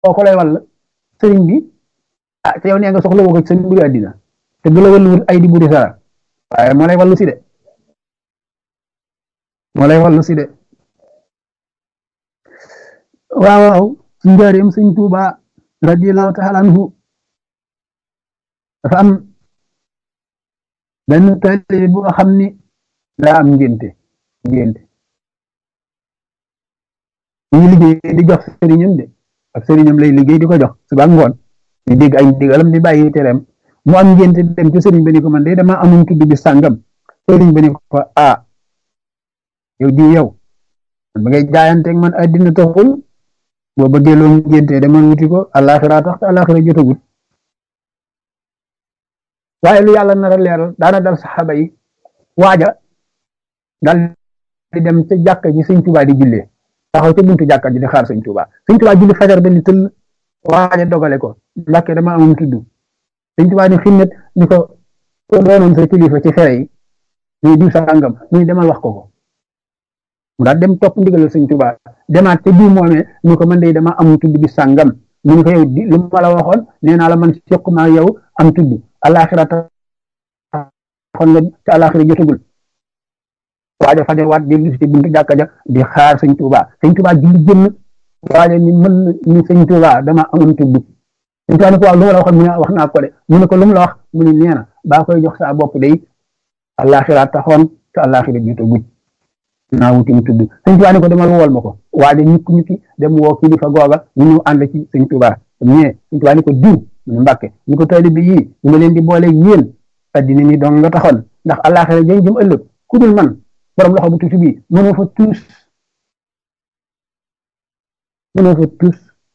ko lay wàll sëriñ bi ah te yow nee nga soxla woo ko seen mbiri àddina te du la wàlluwul ay di buri sara waaye moo lay wàllu si de moo lay wàllu si de waaw waaw ci njaareem sëñ Tuuba radiyallahu taala anhu dafa am benn taalibe bu xam ni daa am ngénte ngénte ñu ngi liggéey di jox sëriñam de ak sëriñam lay liggéey di ko jox suba ngoon di dégg ay ndigalam di bàyyi tereem mu am ngénte dem ci sëriñ ba ni ko man de dama amuñ tudd bi sàngam sëriñ ba ni ko ah yow di yow ba ngay jaayanteeg man àddina taxul boo bëggee loo ngénte demal wuti ko àllaaxira tax te àllaaxira jotagut waaye lu yàlla nar a leeral daana dal saxaaba yi waaja dal di dem ca jàkka ji sëñ Tuubaa di jullee taxaw ca buntu jàkka ji di xaar sëñ Tuubaa sëñ Tuubaa julli fajar ba ni tëll waaja dogale ko Mbàkke dama amum tudd sëñ Tuubaa ni xinnet ni ko doonoon sa kilifa ci fere yi muy diw sàngam muy demal wax ko ko mu daal dem topp ndigalal sëñ Tuubaa demaat te diw moomee ni ko man de dama amum tudd bi sàngam mu ni ko yow di lu ma la waxoon nee naa la man sequma yow am tudd alaxira taxoon nga te alaxira jotagul waaja fajar waat di ci buntu jàkka ja di xaar sëñ Tuuba sëñ Tuuba julli jënn waaja ni mën ni sëñ Tuuba dama amoon tudd sëñ Tuuba ni ko waaw lu ma la waxoon mu ne wax naa ko de mu ne ko lu mu la wax mu ne nee na baa koy jox sa bopp day alaxira taxoon te alaxira jotagul naa wuti mu tudd sëñ Tuuba ni ko demal wool ma ko waaja ñukk ñukki dem woo kilifa googa ñu ñëw ànd ci sëñ Tuuba ñee sëñ Tuuba ni ko diw mu ne Mbàkke ñu ko taalibe bi yii ñu ma leen di boole yéen addina ni dong nga taxoon ndax àllaaxira jëm jëm ëllëg ku dul man borom loxo bu tuuti bi mënoo fa tuus mënoo fa tuus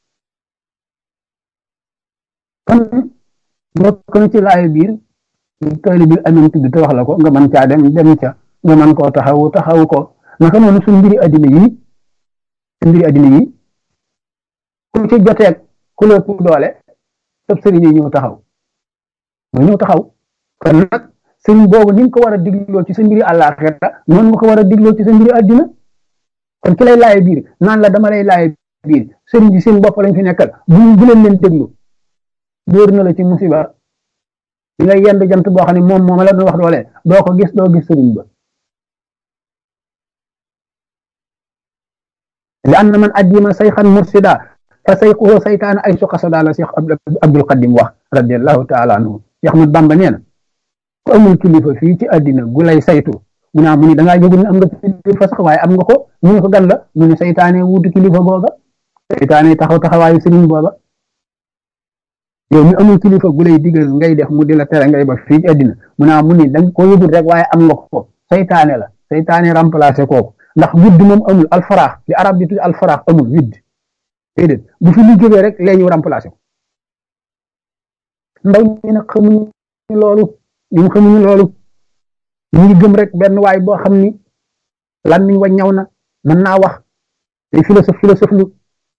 kon bokk na ci laay biir taalibe bi amoon tudd te wax la ko nga mën caa dem dem ca nga mën koo taxawu taxawu ko naka noonu suñ mbiri addina yi suñ mbiri addina yi ku ci joteeg ku la ëpp doole sëb sëriñ yi ñëw taxaw mooy ñëw taxaw kon nag sëriñ boobu ni nga ko war a digloo ci sa mbiri àllaaxira noonu nga ko war a digloo ci sa mbiri àddina kon ki lay laaye biir naan la dama lay laaye biir sëriñ bi seen bopp lañ fi nekkal bu bu leen leen déglu dóor na la ci musiba di nga yend jant boo xam ne moom moom la doon wax doole doo ko gis doo gis sëriñ ba li an na man addima sayxan mursida fa sayquhu saytaan ay su xasada la Cheikh Abdul Qadim wax radiallahu taala anhu Cheikh Ahmad Bamba nee na ku amul kilifa fii ci àddina gu lay saytu mu naa mu ni dangaa yëgul ne am nga kilifa sax waaye am nga ko mu ne ko gan la mu ne saytaane wuutu kilifa booba saytaane taxaw taxawaayu sëriñ booba yow mi amul kilifa gu lay digal ngay def mu di la tere ngay ba fii ci àddina mu naa mu ni danga ko yëgul rek waaye am nga ko saytaane la saytaane remplacé kooku ndax widd moom amul alfaraax li arab di tudd alfaraax amul widd déedéet bu fi lu jógee rek lee ñu remplacé ko ndaw ñi nag xamuñu loolu ñun xamuñu loolu ñu ngi gëm rek benn waay boo xam ni làmmiñ wa ñaw na mën naa wax day philosophe philosophe lu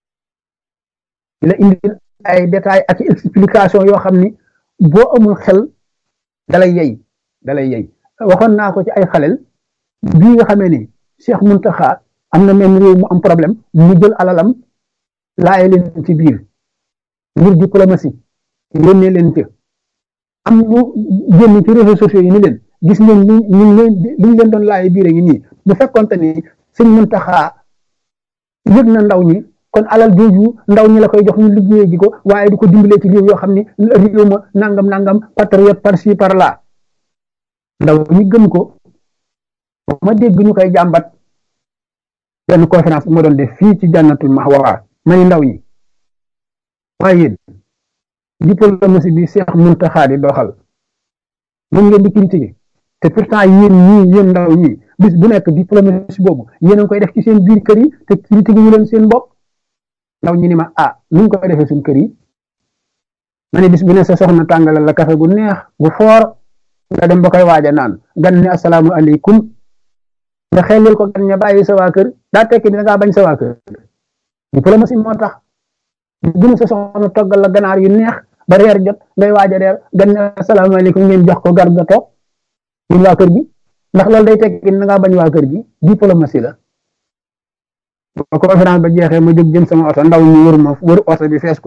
la indi ay détails ak explication yoo xam ni boo amul xel dalay yey dalay yey waxoon naa ko ci ay xalel bii nga xamee ni Cheikh Muntaxa am na même réew mu am problème mu jël alalam laaye leen ci biir ngir diplomatie yónnee leen ci am ñu génn ci réseaux sociaux yi ni leen gis ngeen li ñu leen li ñu leen doon laaye biir ngi nii bu fekkonte ni sëñ Muntaxa yëg na ndaw ñi kon alal jooju ndaw ñi la koy jox ñu liggéeyee ji ko waaye du ko dimbalee ci réew yoo xam ni réew ma nangam nangam patriote par ci par là ndaw ñi gëm ko ma dégg ñu koy jàmbat benn conférence bu ma doon def fii ci jànnatul mahwa ma ni ndaw ñi waaye yéen diplomatie bi Cheikh Muntaxa di doxal moom ngeen di critiquer te pourtant yéen ñii yéen ndaw ñi bis bu nekk diplomatie boobu yéen a ngi koy def ci seen biir kër yi te critiquer ñu leen seen bopp ndaw ñi ni ma ah nu ñu koy defee suñ kër yi ma ne bis bu ne sa soxna tàngalal la kafe gu neex gu foor nga dem ba koy waaja naan gan ne asalaamu aleykum nga xelil ko gan ña bàyyi sa waa kër daa tekki ni da ngaa bañ sa waa kër diplomatie moo tax gën sa soxna toggal la ganaar yu neex ba reer jot ngay waaj a reer gan ne asalaamaaleykum ngeen jox ko gar nga toog yéen waa kër gi ndax loolu day tekki ni da ngaa bañ waa kër gi diplomatie la ba conférence ba jeexee ma jóg jëm sama oto ndaw ñu wër ma wër oto bi fees ko